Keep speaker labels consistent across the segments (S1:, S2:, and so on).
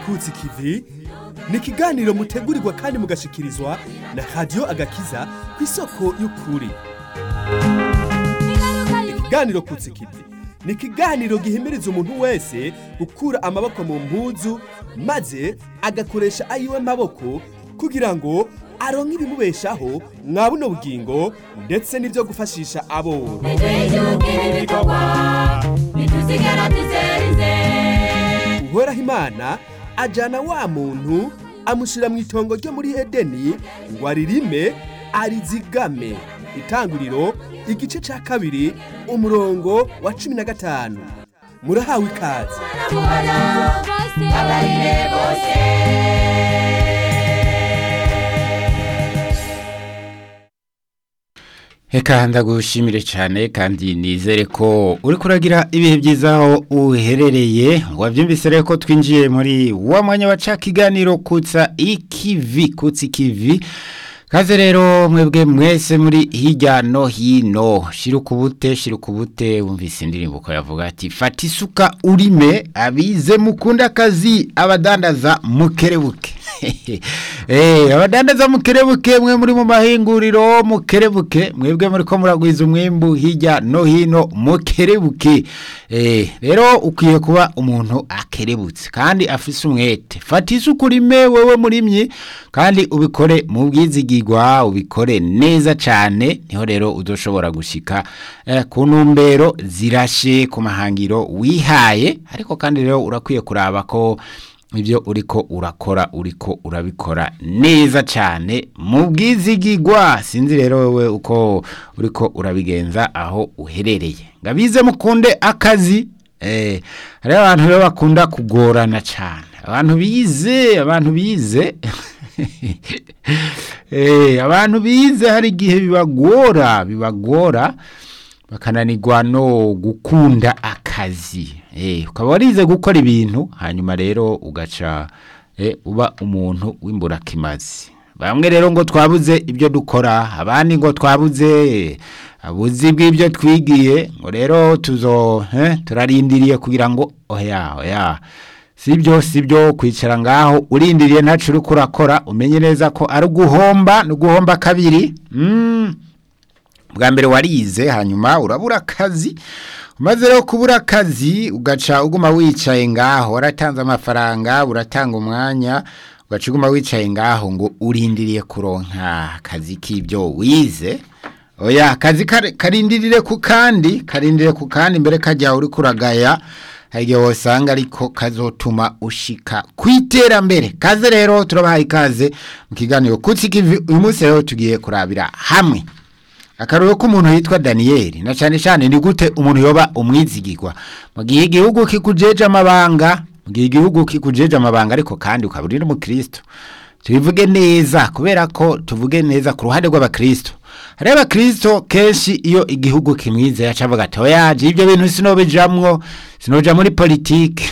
S1: kutsi kivi ni ikiganiro mutegurirwa kandi mugashikirizwa na radiyo agakiza ku isoko y'ukuri ikiganiro kutsi kivi ni ikiganiro gihimiriza umuntu wese gukura amaboko mu mpuzu maze agakoresha ayiwe maboko kugira ngo aronke ibimubeshaho mwa buno bugingo ndetse n'ibyo gufashisha aboro uhoraho imana ajana wa muntu amushyira mu itongo ryo muri edeni ngo aririme arizigame itanguriro igice cya kabiri umurongo wa cumi na gatanu murahawe ikaze
S2: Eka ndagushimire cyane kandi nizere ko uri kuragira ibihe byiza aho uherereye wabyumvise rero ko twinjiye muri wa mwanya wa ca kiganiro kutsa ikivi kutsa ikivi kaze rero mwebwe mwese muri hirya no hino shira ukubute shira ukubute wumvise indirimbo ko yavuga ati fata isuka urime abize mukunda akazi abadandaza mukerebuke Eh, abadandaza mukerebuke mwe muri mu mahinguriro mukerebuke mwebwe muri ko muragwiza umwimbu hirya no hino mukerebuke eh rero ukwiye kuba umuntu akerebutse kandi afise umwete fata isuku urime wewe murimyi kandi ubikore mu bwizigirwa ubikore neza cyane niho rero uzoshobora gushika eh, ku ntumbero zirashe ku mahangiro wihaye ariko kandi rero urakwiye kuraba ko ibyo uriko urakora uriko urabikora neza cyane mu bwizigigwa sinzi rero wowe uko uriko urabigenza aho uherereye ngabize mukunde akazi eh hari abantu rero bakunda kugorana cyane abantu bize abantu bize eh abantu bize hari igihe bibagora bibagora bakananirwa no gukunda akazi eh ukaba warize gukora ibintu hanyuma rero ugaca eh, uba umuntu w'imburakimazi bamwe rero ngo twabuze ibyo dukora abandi ngo twabuze abuzi bw'ibyo twigiye ngo rero tuzo eh, turarindiriye kugira ngo oya oya sibyo sibyo kwicara ngaho urindiriye ntacu uri kurakora umenye neza ko ari uguhomba no guhomba kabiri mm. bwa mbere warize hanyuma urabura akazi umaze rero kubura akazi ugaca uguma wicaye ngaho waratanze amafaranga uratanga umwanya ugaca uguma wicaye ngaho ngo urindiriye kuronka akazi k'ibyo wize oya akazi kare- karindirire ku kandi karindire ku kandi mbere kajya uri kuragaya hari igihe wasanga ariko kazotuma ushika ku iterambere kaze rero turabahaye ikaze mu kiganiro kutsi kivi uyu munsi rero tugiye kurabira hamwe akaruru k'umuntu yitwa daniyeli na cyane cyane ni gute umuntu yoba umwizigirwa mu gihe igihugu kikujeje amabanga mu gihe igihugu kikujeje amabanga ariko kandi ukaba uri n'umukristo tubivuge neza kubera ko tuvuge neza ku ruhande rw'abakristo hariho abakristo kenshi iyo igihugu kimwize yaca avuga ati oya je ibyo bintu sinobijamwo sinoja muri politike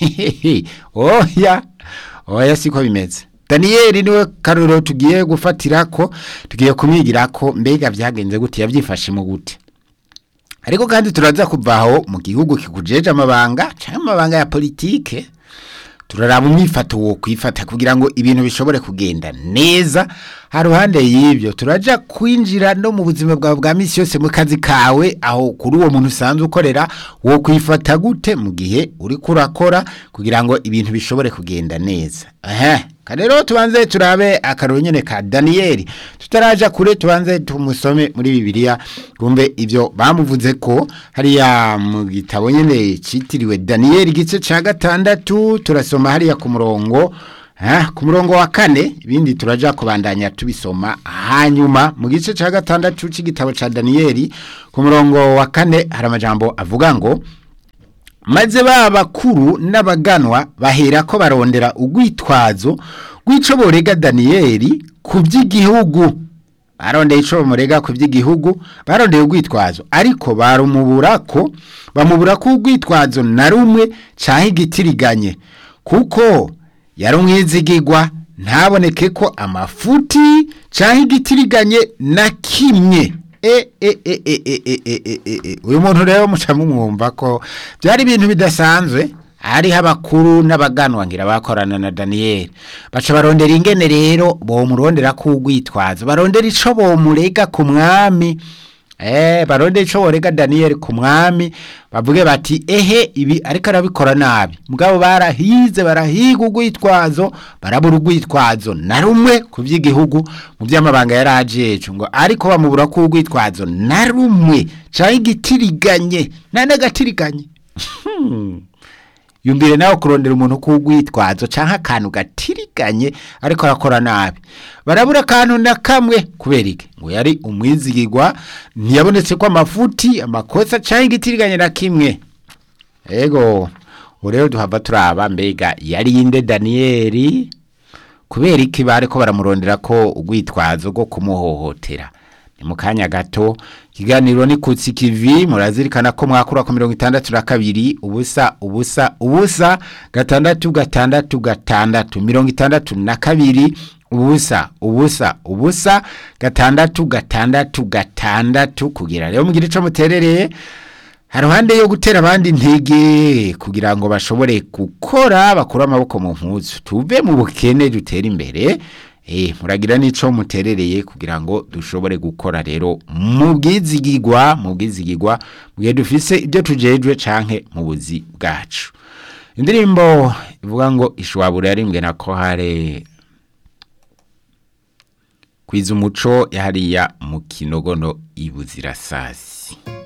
S2: oya oya siko bimeze daniyeli niwe karuro tugiye gufatira ko tugiye kumwigira ko mbega byagenze gute yabyifashe mu gute ariko kandi turaza kuvaho mu gihugu kikujeje amabanga cyangwa amabanga ya politike turaraba umwifato wo kwifata kugira ngo ibintu bishobore kugenda neza haruhande y'ibyo turaja kwinjira no mu buzima bwawe bwa misi yose mu kazi kawe aho kuri uwo muntu usanzwe ukorera wo kwifata gute mu gihe uri kurakora kugira ngo ibintu bishobore kugenda neza aha rero tubanze turabe akaruru nyene ka daniyeli tutaraja kure tubanze tumusome muri bibiliya twumve ibyo bamuvuze ko hariya mu gitabo nyene citiriwe daniyeli igice ca gatandatu turasoma hariya ku murongo Ah, ku murongo wa kane ibindi turaja kubandanya tubisoma hanyuma mu gice ca gatandatu c'igitabo ca Daniyeli ku murongo wa kane hari amajambo avuga ngo maze ba bakuru n'abaganwa bahera ko barondera ugwitwazo rw'ico borega Daniyeli ku by'igihugu barondeye ico bamurega ku by'igihugu barondeye ugwitwazo ariko barumubura ko bamubura ko ugwitwazo na rumwe caha igitiriganye kuko yari umwizigirwa ntaboneke ko amafuti cyangwa igitiriganye na kimwe e e e e e e e e e e uyu muntu rero muca mumwumva ko byari ibintu bidasanzwe hariho abakuru n'abaganwa ngira bakorana na daniyeli baca barondera ingene rero bomurondera ko urwitwazo barondera ico bomurega ku mwami Eh, barondera ico borega daniyeli ku mwami bavuge bati ehe ibi ariko arabikora nabi mugabo barahize barahiga urwitwazo barabura urwitwazo na rumwe ku vy'igihugu mu vy'amabanga yari ajeje ngo ariko bamubura ko urwitwazo na rumwe canke igitiriganye na n'agatiriganye Hmm. yumbire nawe kurondera umuntu kugwitwazo canke akantu gatiriganye ariko arakora nabi barabura akantu na kamwe kubera iki ngo yari umwizigirwa ntiyabonetse ko amafuti amakosa canke igitiriganye na kimwe ego ubu rero duhava turaba mbega yari inde daniyeli kubera iki bariko baramurondera ko urwitwazo rwo kumuhohotera ni mu kanya gato ikiganiro ni kutsi kivi murazirikana ko mwakura ku mirongo itandatu na kabiri ubusa ubusa ubusa gatandatu gatandatu gatandatu mirongo itandatu na kabiri ubusa ubusa ubusa gatandatu gatandatu gatandatu kugira rero mugire ico muterereye haruhande yo gutera abandi intege kugira ngo bashobore gukora bakura amaboko mu mpuzu tuve mu bukene dutere imbere eh muragira nico muterereye kugira ngo dushobore gukora rero mu bwizigirwa mu bwizigirwa bwe dufise ibyo tujejwe canke mu buzi bwacu indirimbo ivuga ngo ishwabura yarimbwe na ko hare kwiza umuco yahariya mu kinogono ibuzirasasi